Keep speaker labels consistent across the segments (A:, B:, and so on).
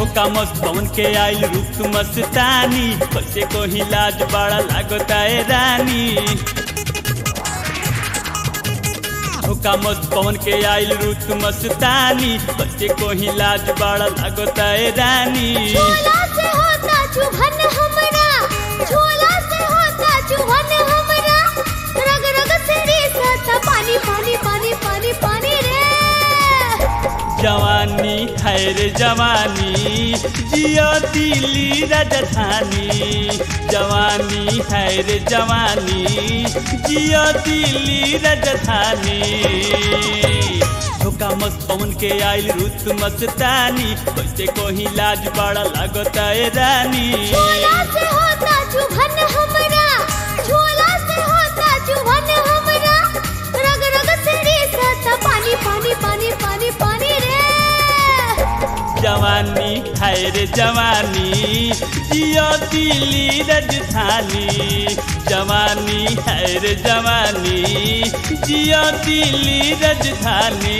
A: ठोका मस्त पवन के आइल रूप मस्तानी कैसे को लाज बड़ा लागता है रानी ठोका मस्त पवन के आइल रूप मस्तानी कैसे को लाज बड़ा लागता है रानी
B: झोला से होता चुभन हमरा झोला से होता चुभन हमरा रग रग से रिसता पानी पानी पानी पानी पानी रे
A: जवानी खैर जवानी जियो दिल्ली राजधानी जवानी खैर जवानी जियो दिल्ली राजधानी धोखा मस्त पवन के आइल रुत मस्तानी कैसे कोही लाज बड़ा लागता है रानी
B: झोला से होता चुभन हमरा झोला से होता चुभन हमरा रग रग से रिसता पानी पानी पानी पानी पानी रे
A: जवानी खैर जवानी जियो दिल्ली राजधानी जवानी खैर जवानी जियो दिल्ली राजधानी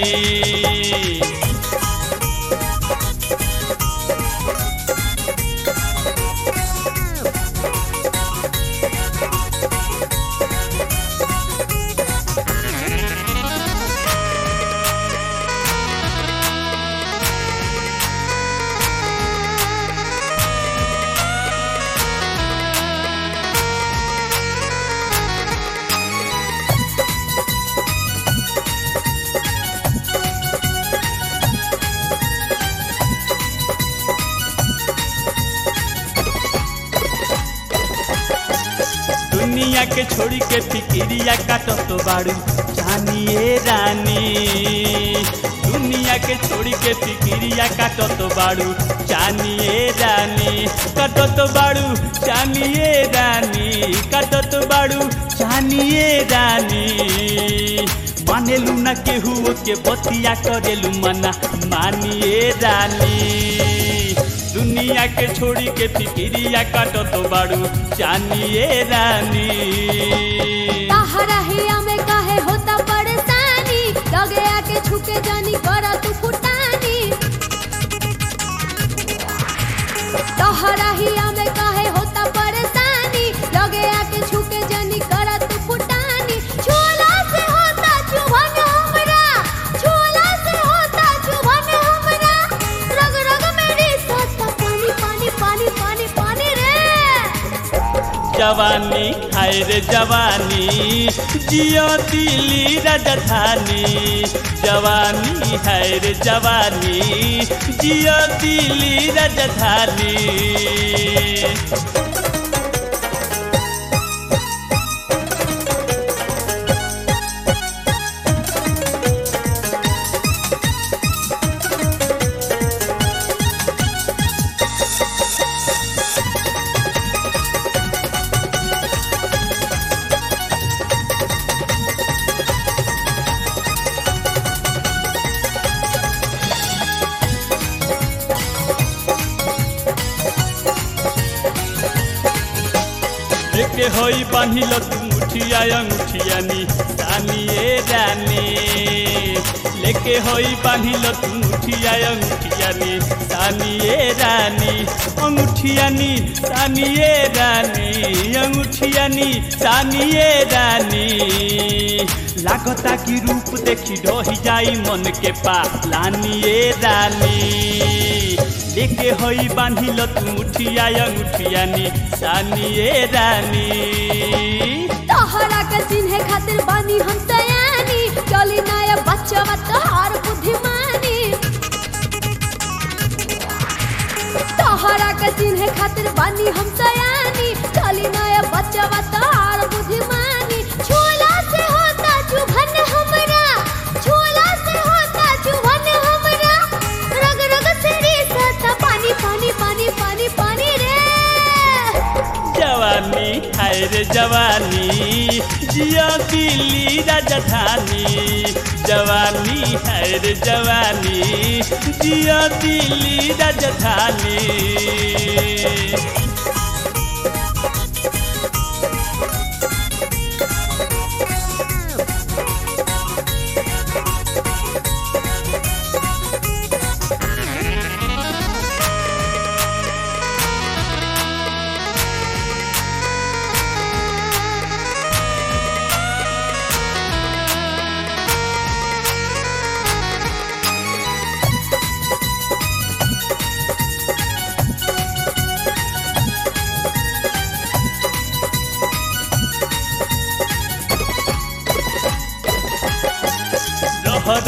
A: दुनिया के छोड़ी के फिकिरिया काटो तो बाड़ू जानिए रानी दुनिया के छोड़ी के फिकिरिया काटो तो बाड़ू जानिए रानी काटो तो बाड़ू जानिए रानी काटो तो बाड़ू जानिए रानी मानेलू न केहू के बतिया करेलू मना मानिए रानी दुनिया के छोड़ी के फिकिरिया काटो तो बाड़ू जानिए रानी
B: ताहरा हिया में काहे होता परेशानी लगे आके छुके जानी करा तू फुटानी ताहरा हिया में काहे होता परेशानी लगे आके छुके जानी करा तू फुटानी झोला से होता चुभन हमरा झोला से होता चुभन हमरा रग रग मेरी सत्ता पानी पानी पानी पानी पानी रे
A: जवानी हाय रे जवानी जियो दिल्ली राजधानी जवानी हाय रे जवानी जियो दिल्ली राजधानी लेके होई बांधिल तू मुठिया अंगूठियानी रानिए रानी लेके होई बांधिल तू मुठिया अंगूठियानी रानिए रानी अंगूठियानी रानिए रानी अंगूठियानी रानिए रानी लागता की रूप देखी ढही जाई मन के पालानिए रानी लेके होई बांधिल तू मुठिया अंगूठियानी रानिए रानी
B: तोहरा के चिन्हे खातिर बानी हम सयानी चली नया बच्चा तोहार बुद्धिमानी तोहरा के चिन्हे खातिर बानी हम सयानी चली नया बच्चा तोहार बुद्धिमानी झोला से होता चुभन हमरा झोला से होता चुभन हमरा रग रग से रिसता पानी पानी पानी पानी पानी रे
A: जवानी हाय रे जवानी जियो दिल्ली राजधानी जवानी हाय रे जवानी जियो दिल्ली राजधानी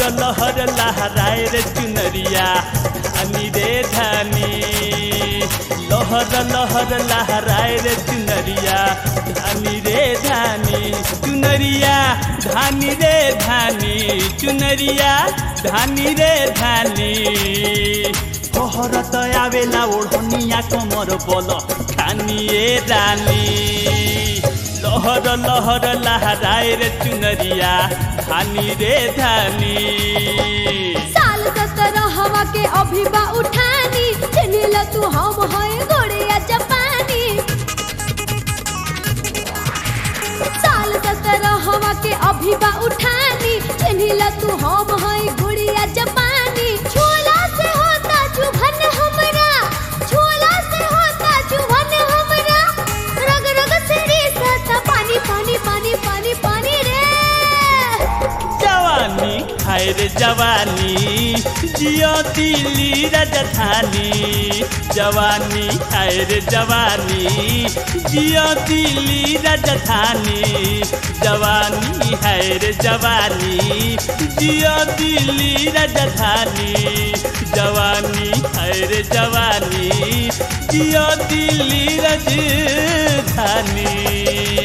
A: लहर लहराए रे चुनरिया धानी रे धानी लहर लहर लहराए रे चुनरिया धानी रे धानी चुनरिया धानी रे धानी चुनरिया धानी रे धानी पहरत आवेला ओढ़निया कमर बल खानिए रानी लहर लहर लहराए रे चुनरिया धानी रे धानी
B: साल सत्रह हवा के अभी बा उठानी चिन्हिल तू हम है गोड़िया जापानी साल सत्रह हवा के अभी बा उठानी चिन्हिल तू हम है गुड़िया जापानी छोला से होता चुभन हमरा छोला से होता चुभन हमरा रग रग से रिसता पानी पानी पानी पानी पानी रे
A: जवानी खाए रे जवानी जियो दिल्ली राजधानी जवानी खाए रे जवानी जियो दिल्ली राजधानी जवानी है रे जवानी जियो दिल्ली राजधानी जवानी है रे जवानी जियो दिल्ली राजधानी